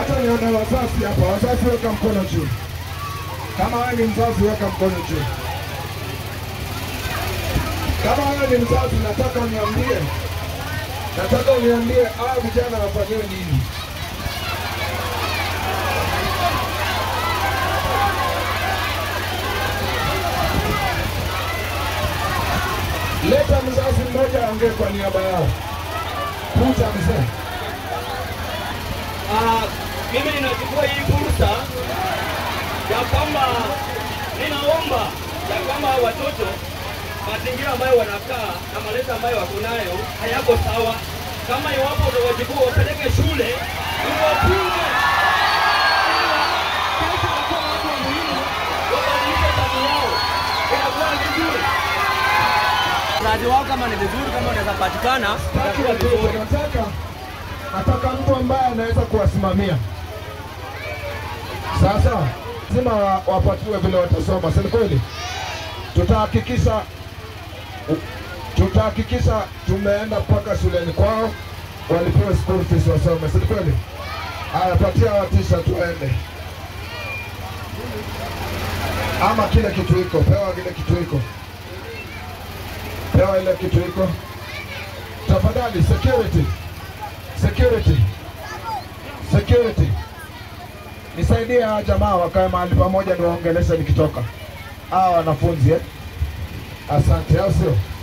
Nataka nione wazazi hapa. Wazazi weka mkono juu. Kama wewe ni mzazi weka mkono juu. Kama wewe ni mzazi nataka uniambie. Nataka uniambie hao vijana wafanyiwe nini? Leta mzazi mmoja aongee kwa niaba yao. Kuja mzee. Ah, mimi ninachukua hii fursa ya kwamba ninaomba ya kwamba watoto mazingira ambayo wanakaa na malezi ambayo wako nayo hayako sawa. Kama iwapo utawachukua wapeleke shule uwapunge kesho wakuwa watu wa muhimu, wabadilishe tabia yao, inakuwa vizuri. Mradi wao kama ni vizuri, kama unaweza patikana, Nataka itakuwa watoto, vizuri. nataka nataka mtu ambaye anaweza kuwasimamia. Sasa lazima wa- wapatiwe vile watasoma, si ni kweli? Tutahakikisha tutahakikisha tumeenda mpaka shuleni kwao walipewe school fees wasome, si ni kweli? Haya, patia watisha tuende, ama kile kitu iko, pewa kile kitu iko, pewa ile kitu iko. Tafadhali security, security, security, nisaidie hawa jamaa wakae mahali pamoja, ndio waongeleshe nikitoka. Hawa wanafunzi eh? Asante, au sio?